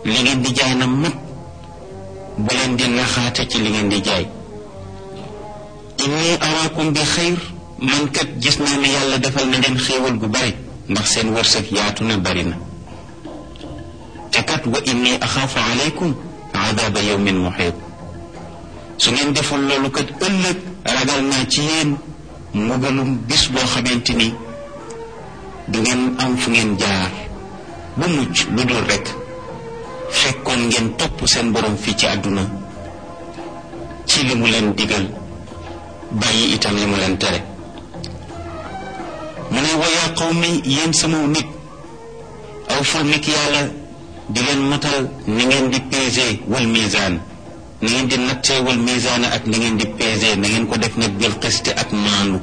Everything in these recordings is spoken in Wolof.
li ngeen di jaay na mat bu leen di naxaate ci li ngeen di jaay inni araakum bi xayr man kat gis naa ne yàlla defal na leen xéewal gu bari ndax seen wërsëg yaatu na bari na te kat wa inni axaafu alaykum adaaba yawmin muxiit su ngeen deful loolu kat ëllëg ragal naa ci yéen mbugalum bis boo xamante ni du ngeen am fu ngeen jaar bu mucc lu dul rekk fekkoon ngeen topp seen borom fii ci àdduna ci li mu leen digal bàyyi itam li mu leen tere mu ne wayaa qawmi yéen sama nit aw ful nit yàlla di leen matal ni ngeen di peser wal misaan ni ngeen di nattee wal misaan ak ni ngeen di peser na ngeen ko def nag bil qiste ak maandu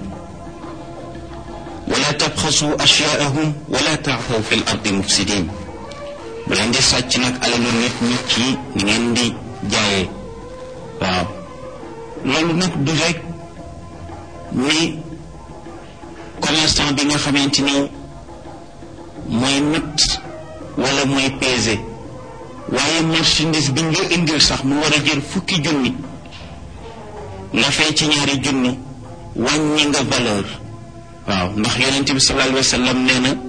wala tabxasu ashyaahum wala taaxaw fi l ardi mufsidin bu leen di sàcc nag alalu nit ñi ci ni ngeen di jaayee waaw loolu nag du rek ni commerçant bi nga xamante ni mooy natt wala mooy peser waaye marchandise bi nga indil sax mu war a jël fukki junni nga fay ci ñaari junni wàññi nga valeur waaw ndax yonent bi sallallahu alayhi wa sallam nee na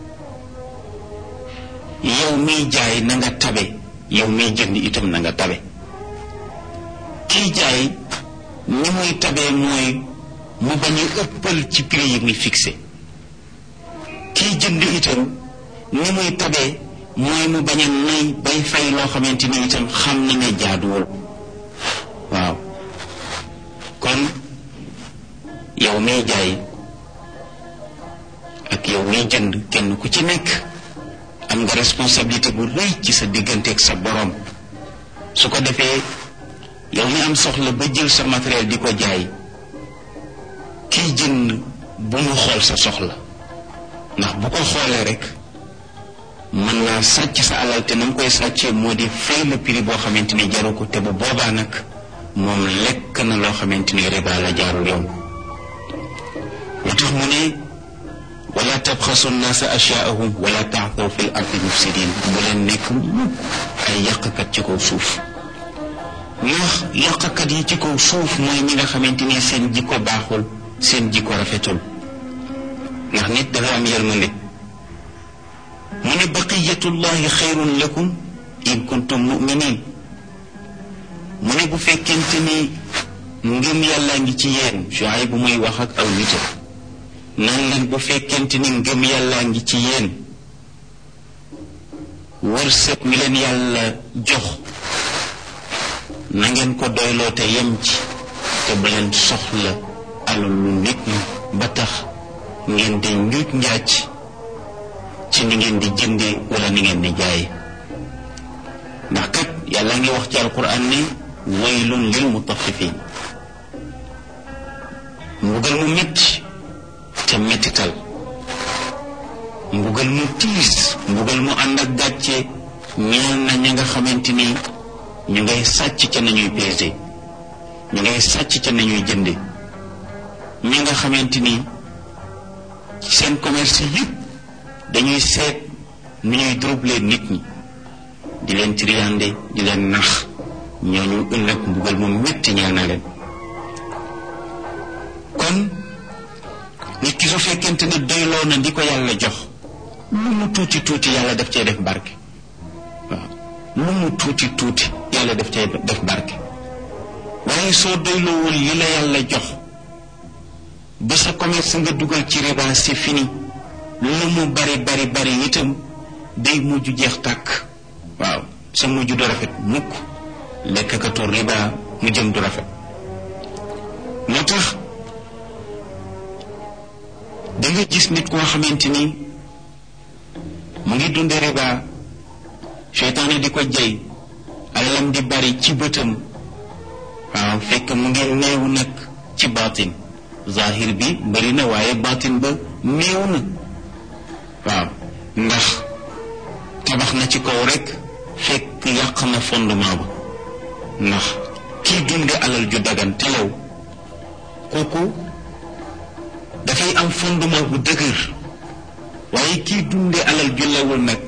yow miy jaay na nga tabe yow miy jënd itam na nga tabe kiy jaay ni muy tabee mooy mu bañ a ëppal ci prix yi muy fixé kiy jënd itam ni muy tabee mooy mu bañ a nay bay fay loo xamante ni itam xam na ne jaaduwul waaw kon yow miy jaay ak yow miy jënd kenn ku ci nekk am nga responsabilité bu rëy ci sa diggante ak sa borom su ko defee yow mi am soxla ba jël sa matériel di ko jaay kiy jënd bu mu xool sa soxla ndax bu ko xoolee rek mën naa sàcc sa alal te na nga koy sàccee moo di fay le prix boo xamante ni jaru ko te bu boobaa nag moom lekk na loo xamante ni riba la jaarul yoon moo tax mu ne wala tabxasu nnaasa asyaahum wala taxaw fi l ardi mufsidin bu leen nekk mukk ay yàqkat ci kaw suuf ndax yàqkat yi ci kaw suuf mooy ñi nga xamante ni seen jikko baaxul seen jikko rafetul ndax nit dafa am yërmande mu ne baqiyatullahi xayrun lakum in kuntum muminin mu ne bu fekkente ni ngëm yàllaa ngi ci yéen Shuayb bu muy wax ak aw nitam nan leen bu fekkente ni ngëm yàllaa ngi ci yéen wërsëg wi leen yàlla jox na ngeen ko doyloo te yem ci te bu leen soxla alalu nit ñi ba tax ngeen di njuuj njaaj ci ni ngeen di jëndee wala ni ngeen di jaay ndax kat yàlla ngi wax ci alquran ne waylun lil mutaffifin mbugal mu metti te mettital mbugal mu tiis mbugal mu ànd ak gàcce ñeel na ña nga xamante ni ñu ngay sàcc ca nañuy pesé ñu ngay sàcc ca nañuy jënde ña nga xamante ni seen commerce yëpp dañuy seet nu ñuy troubler nit ñi di leen triande di leen nax ñooñu ëllëg mbugal mu metti ñeel na leen kon nit ki su fekkente ne doyloo na di ko yàlla jox lu mu tuuti tuuti yàlla daf cee def barke waaw lu mu tuuti tuuti yàlla daf cee def barke waaye soo doyloowul li la yàlla jox ba sa commerce nga dugal ci riba c'est fini lu mu bari bari bari itam day mujj jeex tàkk waaw sa mujj du rafet mukk lekkakatu riba mu jëm du rafet moo tax da nga gis nit koo xamante ni mu ngi dunde riba seytaane di ko jey alalam di bari ci bëtam waaw fekk mu ngi néew nag ci baatin zahir bi bari na waaye baatin ba néew na waaw ndax tabax na ci kaw rek fekk yàq na fondement ba ndax kii dunde alal ju dagan te yow kooku dafay am fondement bu dëgër waaye kii dunde alal ju lewul nag